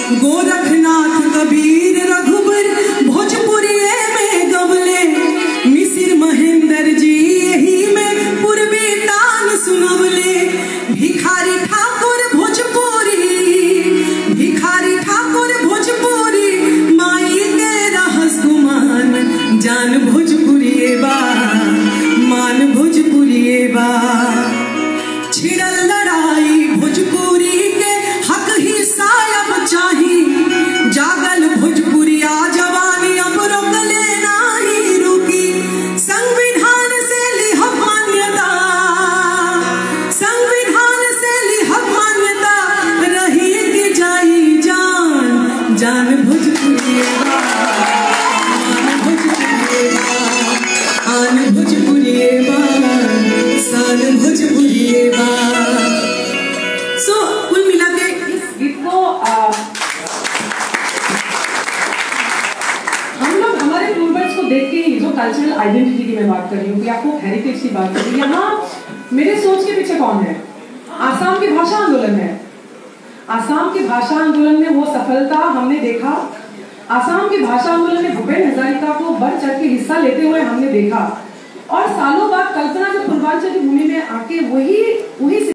गोरखनाथ कबीर रघुबर भोजपुरिये में गवले मिसिर महेंद्र जी यही में पूर्वी तान सुनवले भिखारी ठाकुर भोजपुरी भिखारी ठाकुर भोजपुरी माई के रहस गुमान जान भोजपुरिये बा मान भोजपुरिये बा छिड़ल लड़ाई भोजपुरी के हक ही सायब चाही जागल भोजपुरिया जवानी अब रोकले नाही रुकी संविधान से लिह मान्यता संविधान से लिह मान्यता रही के जाई जान जान भोजपुरिया मान भोजपुरिया आन भोजपुरिया सान भोजपुरिया सो कुल मिला के इस गीत को आ, हम लोग हमारे पूर्वज को देख के ही जो कल्चरल आइडेंटिटी की मैं बात कर रही हूँ या फोक हेरिटेज की बात कर रही हूँ यहाँ मेरे सोच के पीछे कौन है आसाम की भाषा आंदोलन है आसाम की भाषा आंदोलन में वो सफलता हमने देखा आसाम की भाषा आंदोलन में भूपेन हजारिका को बढ़ चढ़ के हिस्सा लेते हुए हमने देखा और सालों बाद कल्पना जब पूर्वांचल की भूमि में आके वही वही